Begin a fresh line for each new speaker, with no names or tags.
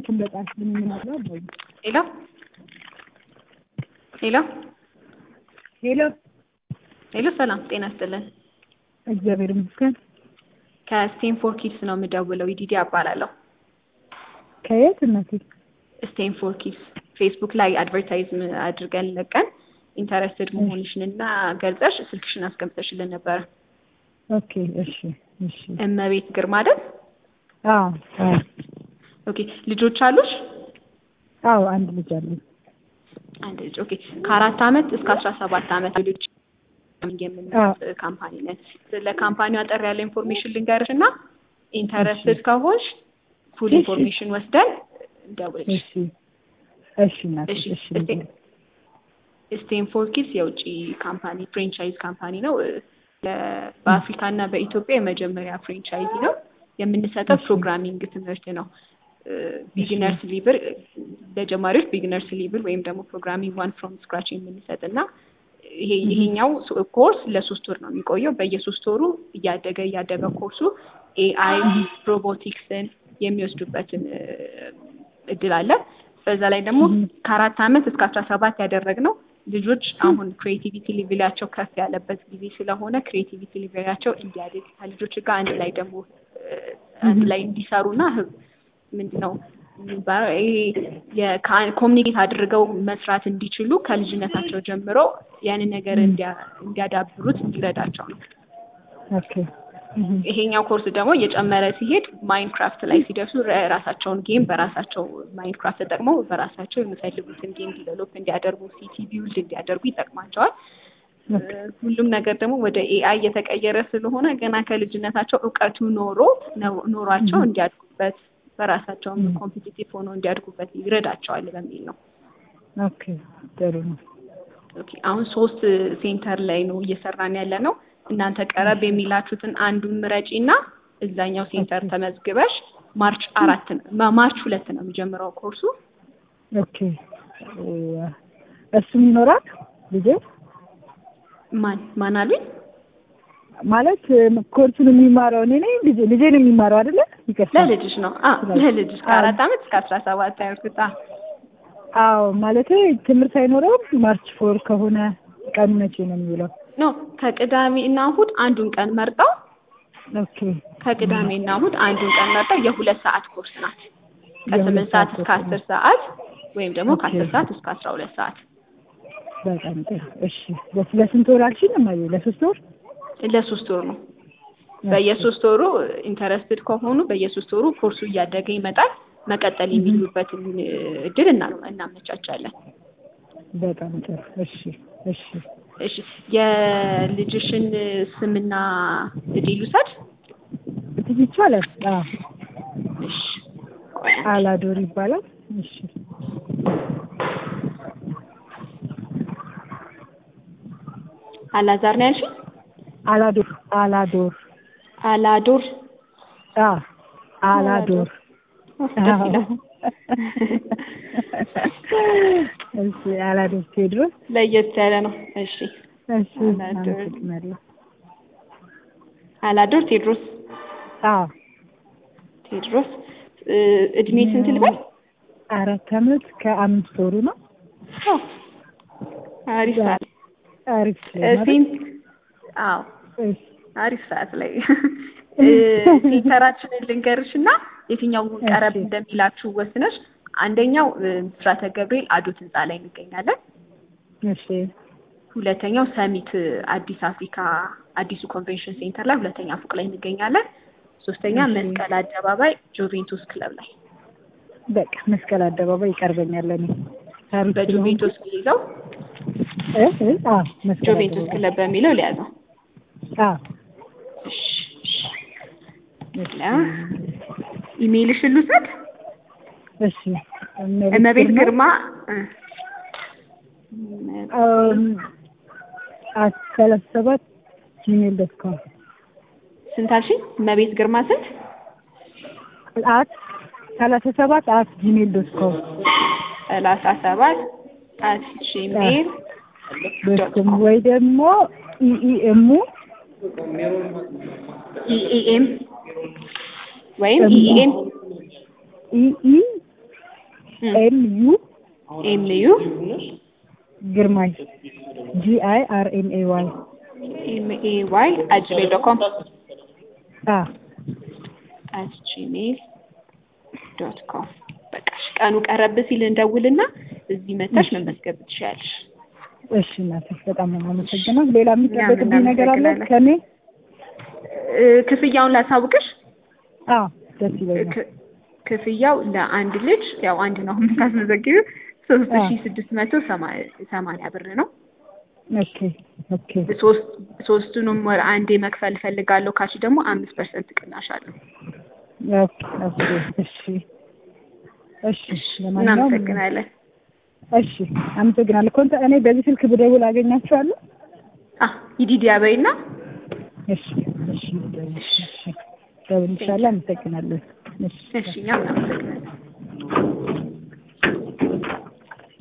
ስልክን በጣም ስለምንነግረው አባዬ
ሄሎ ሄሎ
ሄሎ
ሄሎ፣ ሰላም ጤና ይስጥልን።
እግዚአብሔር ይመስገን።
ከስቴንፎር ኪድስ ነው የምደውለው። ይዲዲ እባላለሁ።
ከየት እናቴ?
ስቴንፎር ኪድስ ፌስቡክ ላይ አድቨርታይዝ አድርገን ለቀን ኢንተረስትድ መሆንሽን እና ገልጸሽ ስልክሽን አስቀምጠሽልን ነበረ።
ኦኬ እሺ እሺ።
እመቤት ግርማ አይደል?
አዎ አዎ
ኦኬ። ልጆች አሉሽ?
አዎ አንድ ልጅ አለኝ።
አንድ ልጅ። ኦኬ። ከአራት አመት እስከ አስራ ሰባት አመት ልጆች የምንሰጥ ካምፓኒ ነን። ስለ ካምፓኒው አጠር ያለ ኢንፎርሜሽን ልንገርሽ እና ኢንተረስትድ ከሆንሽ ፉል
እሺ።
ኢንፎርሜሽን ወስደን እንደውልሽ።
እሺ እሺ እናቴ
እሺ
እሺ
እስቴ- ስቴንፎር ኪድስ የውጭ ካምፓኒ ፍሬንቻይዝ ካምፓኒ ነው። ለ- በአፍሪካ እና በኢትዮጵያ የመጀመሪያ ፍሬንቻይዚ ነው። የምንሰጠው
እሺ።
ፕሮግራሚንግ ትምህርት ነው። ቢግነርስ ሊብል ለጀማሪዎች ቢግነርስ ሊብል ወይም ደግሞ ፕሮግራሚንግ ዋን ፍሮም ስክራች የምንሰጥ እና ይሄ ይሄኛው ስ- ኮርስ ለሶስት ወር ነው የሚቆየው። በየሶስት ወሩ እያደገ እያደገ ኮርሱ ኤአይ ሮቦቲክስን የሚወስዱበትን እ፣ እድል አለ። በዛ ላይ ደግሞ
Mhm.
ከአራት አመት እስከ አስራ ሰባት ያደረግነው ልጆች አሁን ክሬቲቪቲ ሊቭላቸው ከፍ ያለበት ጊዜ ስለሆነ ክሬቲቪቲ ሊቭላቸው እንዲያድግ ከልጆች ጋር አንድ ላይ ደግሞ እ፣ አንድ ላይ እንዲሰሩና ህብ- ምንድነው የሚባለው ይሄ ኮሚኒኬት አድርገው መስራት እንዲችሉ ከልጅነታቸው ጀምሮ ያንን ነገር
Mhm.
እንዲያ- እንዲያዳብሩት እንዲረዳቸው ነው።
ኦኬ እህ
ይሄኛው ኮርስ ደግሞ እየጨመረ ሲሄድ ማይንክራፍት ላይ ሲደርሱ ራ- ራሳቸውን ጌም በራሳቸው ማይንክራፍት ተጠቅመው በራሳቸው የሚፈልጉትን ጌም ዲቨሎፕ እንዲያደርጉ ሲቲ ቢውልድ እንዲያደርጉ ይጠቅማቸዋል።
ኦኬ
ሁሉም ነገር ደግሞ ወደ ኤአይ እየተቀየረ ስለሆነ ገና ከልጅነታቸው እውቀቱ ኖሮ ነው- ኖሯቸው
Mhm.
እንዲያድጉበት በራሳቸውም
Mhm.
ኮምፒቲቲቭ ሆኖ እንዲያድጉበት ይረዳቸዋል በሚል ነው።
ኦኬ ጥሩ ነው።
ኦኬ አሁን ሶስት ሴንተር ላይ ነው እየሰራን ያለ ነው። እናንተ ቀረብ የሚላችሁትን አንዱን ምረጪ እና እዛኛው ሴንተር
ኦኬ።
ተመዝግበሽ ማርች አራት ነው ማ- ማርች ሁለት ነው የሚጀምረው ኮርሱ።
ኦኬ እ፣ እሱም ይኖራል ልጄ
ማን ማን አሉኝ?
ማለት ኮርሱን የሚማረው እኔ ነኝ ልጄ ልጄ ነው የሚማረው አይደለ? ይቅርታ
ለልጅሽ ነው። አ ለልጅሽ ከአራት አመት እስከ አስራ ሰባት ያልኩት። አ
አዎ ማለት ትምህርት አይኖረውም። ማርች ፎር ከሆነ ቀኑ መቼ ነው የሚውለው?
ኖ ከቅዳሜ እና እሁድ አንዱን ቀን መርጠው
ኦኬ
ከቅዳሜ እና እሁድ አንዱን ቀን መርጠው የሁለት ሰዓት ኮርስ ናት። ከስምንት
የሁለት
ሰዓት
ሰዓት
እስከ
ኮርስ
አስር ሰዓት ወይም ደግሞ
ኦኬ።
ከአስር ሰዓት እስከ አስራ ሁለት ሰዓት
በጣም ጥሩ። እሺ ለስ- ለስንት ወር አልሽኝ? እማዬ ለሶስት ወር?
ለሶስት ወር ነው። በየሶስት ወሩ ኢንተረስትድ ከሆኑ በየሶስት ወሩ ኮርሱ እያደገ ይመጣል። መቀጠል የሚሉበትን እድል እና- እናመቻቻለን።
በጣም ጥሩ። እሺ እሺ
እሺ የልጅሽን ስምና እድል ልውሰድ።
እትዬ ይቻላል? አዎ
እሺ ቆይ አንዴ።
አላዶር ይባላል። እሺ
አላዛር ነው ያልሽኝ?
አላዶር አላዶር
አላዶር
አዎ አላዶር
ደስ ይላል።
እሺ አላዶር ቴዎድሮስ
ለየት ያለ ነው። እሺ
እሺ
አላዶር።
አመሰግናለሁ።
አላዶር ቴዎድሮስ
አዎ
ቴዎድሮስ እ፣ እድሜ ስንት ልበል?
አራት አመት ከአምስት ወሩ ነው።
አዎ አሪፍ ሰዓት
አሪፍ
እ፣
ማለት
ሴንት አዎ
እሺ
አሪፍ ሰዓት ላይ እ፣ ሴንተራችንን ልንገርሽ እና የትኛው ቀረብ
እሺ።
እንደሚላችሁ ወስነሽ አንደኛው እ፣ ብስራተ ገብርኤል አዶት ህንፃ ላይ እንገኛለን።
እሺ
ሁለተኛው ሰሚት እ፣ አዲስ አፍሪካ አዲሱ ኮንቬንሽን ሴንተር ላይ ሁለተኛ ፎቅ ላይ እንገኛለን። ሶስተኛ
እሺ።
መስቀል አደባባይ ጁቬንቱስ ክለብ ላይ
በቃ መስቀል አደባባይ ይቀርበኛል። እኔ ታሪክ
በጁቬንቱስ ይዘው
እ እ አዎ መስቀል
ጁቬንቱስ
አደባባይ
ክለብ በሚለው ሊያዘው።
አዎ
እሺ እሺ ያ ኢሜይልሽን ልውሰድ።
እሺ
እመቤት ግርማ እ፣
አም አት ሰላሳ ሰባት ጂሜል ዶት ኮም
ስንት አልሽኝ? እመቤት ግርማ ስንት?
አት ሰላሳ ሰባት አት ጂሜል ዶት ኮም
ሰላሳ ሰባት አት ጂሜል
ዶት ኮም ወይ ደግሞ ኢኢኤሙ
ኢኢኤም ወይም ኢኢኤም
ኢኢ ኤም ዩ
ኤም ዩ
ግርማይ ጂ አይ አር ኤም ኤ ዋይ
ኤም ኤ ዋይ አት ጂሜል ዶት ኮም
አ
አት ጂሜል ዶት ኮም። በቃ እሺ፣ ቀኑ ቀረብ ሲል እንደውልና እዚህ መታሽ መመዝገብ ትችያለሽ።
እሺ እናቴ በጣም ነው የማመሰግነው። ሌላ የሚጠበቅብኝ ነገር አለ
እናመሰግናለን።
ከኔ?
እ፣ ክፍያውን ላሳውቅሽ።
አዎ ደስ ይለኛል።
ክ- ክፍያው ለአንድ ልጅ ያው አንድ ነው የምታስመዘግቢው ሶስት ሺ ስድስት መቶ ሰማንያ ብር ነው።
ኦኬ ኦኬ
ሶስት ሶስቱንም ወር አንዴ መክፈል እፈልጋለሁ ካልሽ ደግሞ አምስት ፐርሰንት ቅናሽ አለው።
ኦኬ ኦኬ እሺ እሺ ለማንኛውም
እናመሰግናለን።
እሺ አመሰግናለሁ። ኮንታ እኔ በዚህ ስልክ ብደውል አገኛችኋለሁ?
አ ይዲዲያ በይና
እሺ እሺ እሺ ደውልልሻለሁ። አመሰግናለሁ። እሺ
እሺ እኛም እናመሰግናለን።